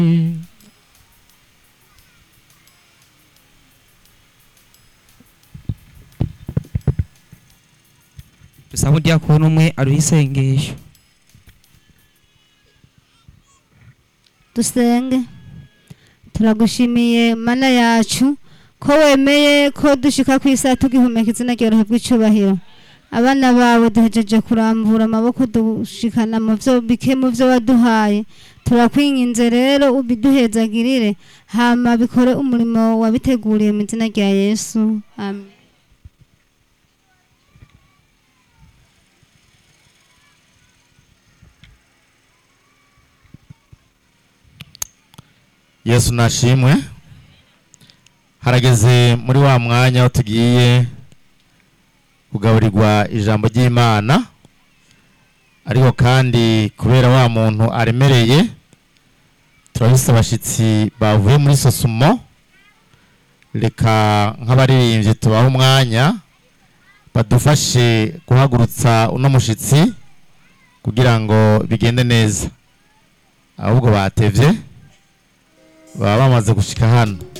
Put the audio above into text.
dusaba udiakoni umwe aruha isengesho dusenge turagushimiye mana yacu ko wemeye ko dushika ku isaha tugihumeka izina ryawe rihabwa icubahiro abana bawe duhejeje kurambura amaboko dushikana mu vyo bike mu vyo waduhaye turakwinginze rero ubiduhezagirire hama bikore umurimo wabiteguriye mu izina rya yesu amen yesu nashimwe harageze muri wa mwanya aho tugiye kugaburirwa ijambo ry'imana ariko kandi kubera wa muntu aremereye turabise abashyitsi bavuye muri sosumo reka nk'abaririmbyi tubahe umwanya badufashe guhagurutsa uno mushyitsi kugira ngo bigende neza ahubwo batevye baba bamaze gushika hano